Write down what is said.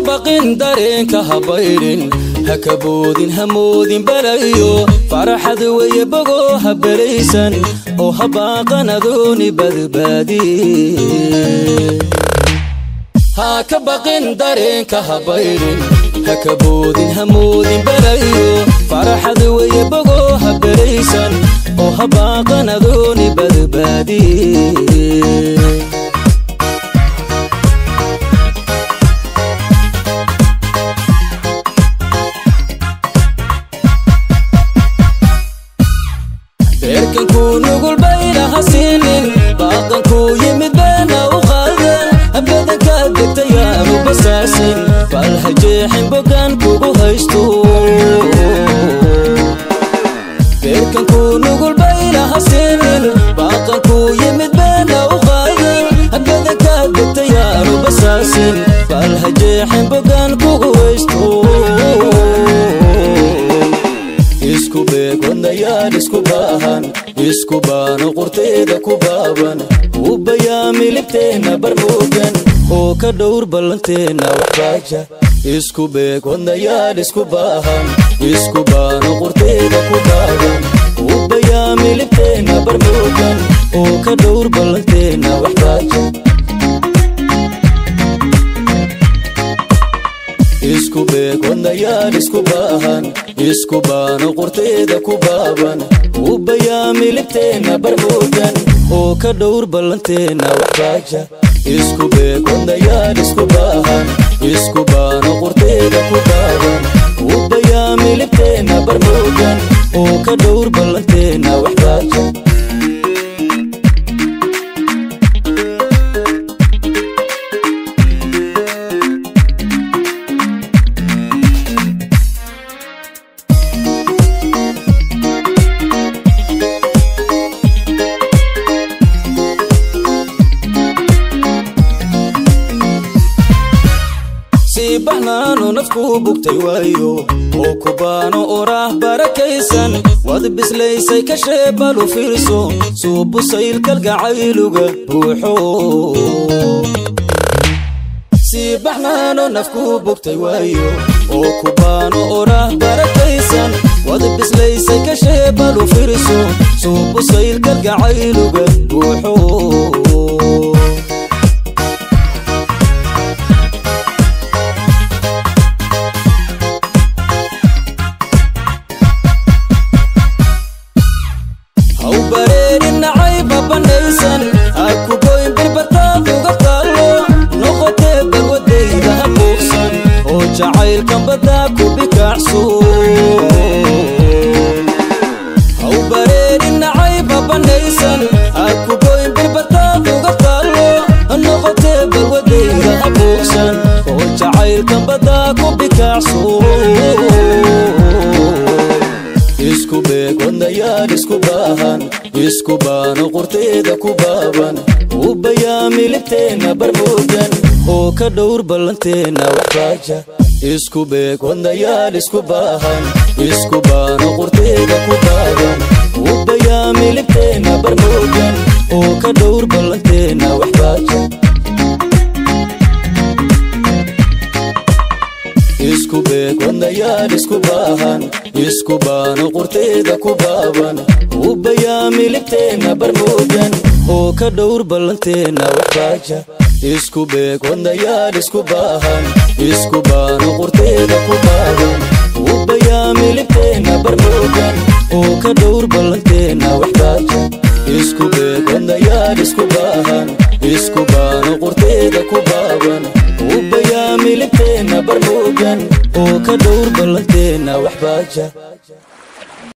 baqin dareenka habaydhin ha kaboodin hamoodin balayo faraxad weye bogoo ha belaysan oo habaaqan adooni badbaadiye ha ka baqin dareenka habaydhin ha kaboodin hamoodin balayo faraxad weye bogoo ha belaysan oo habaaqan adooni badbaadiye beerkankuu nugul bayna hasiinin baaqankuu yimid beena u qaadan habadankaa degtayaanu basaasin bal ha jeexin bogaan kugu haysto beerkankuu nugul bayna hasiinin baaqankuu yimid beena u qaadan habadankaa degtayaanu basaasin bal ha jeexin bogaan kugu haysto isku beeg wadnayaal isku baahan isku baano qurteeda ku baaban u bayaami libteenna barmoogan oo ka dhowr ballanteenna waxbaaja isku beeg wadnayaal isku baahan isku baano qurteeda ku baaban u bayaami libteenna barmoogan oo ka dhowr ballanteenna waxbaaja isku beeg wadnayaal isku baahan isku baano qurteeda ku baaban u bayaami libteenna barmoogan oo ka dhowr ballanteenna waxbaaja isku beeg wadnayaal isku baahan isku baano qurteeda ku baaban u bayaami libteenna barmoogan oo ka dhowr ballanteenna waxbaaja baxnaano nafkuu bugtay waayo oo ku baano oraah barakaysan wad bislaysay ka sheebalu fiirso suubusayl kalgacayluga buuxo sii baxnaano nafkuu bugtay waayo oo ku baano oraah barakaysan wad bislaysay ka sheebalu fiirso suubusayl kalgacayluga buuxo jacaylkan baddaa ku bikacso haw bareerin nacayba banaysan ha ku goyn birbataad uga taallo noqotee balwadayda habuuqsan oo jacaylkan baddaa ku bikacso isku beeg wadnayaal isku baahan isku baano qurteeda ku baaban u bayaami libteenna barmoogan oo ka dhowr ballanteenna waxbaaja isku beeg wadnayaal isku baahan isku baano qurteeda ku baaban u bayaami libteenna barmoogan oo ka dhowr ballanteenna waxbaaja isku beeg wadnayaal isku baahan isku baano qurteeda ku baaban u bayaami libteenna barmoogan oo ka dhowr ballanteenna waxbaaja isku beeg wadnayaal isku baahan isku baano qurteeda ku baaban u bayaami libteenna barmoogan oo ka dhowr ballanteenna waxbaaja isku beeg wadnayaal isku baahan isku baano qurteeda ku baaban u bayaami libteenna barmoogan oo ka dhowr ballanteenna waxbaaja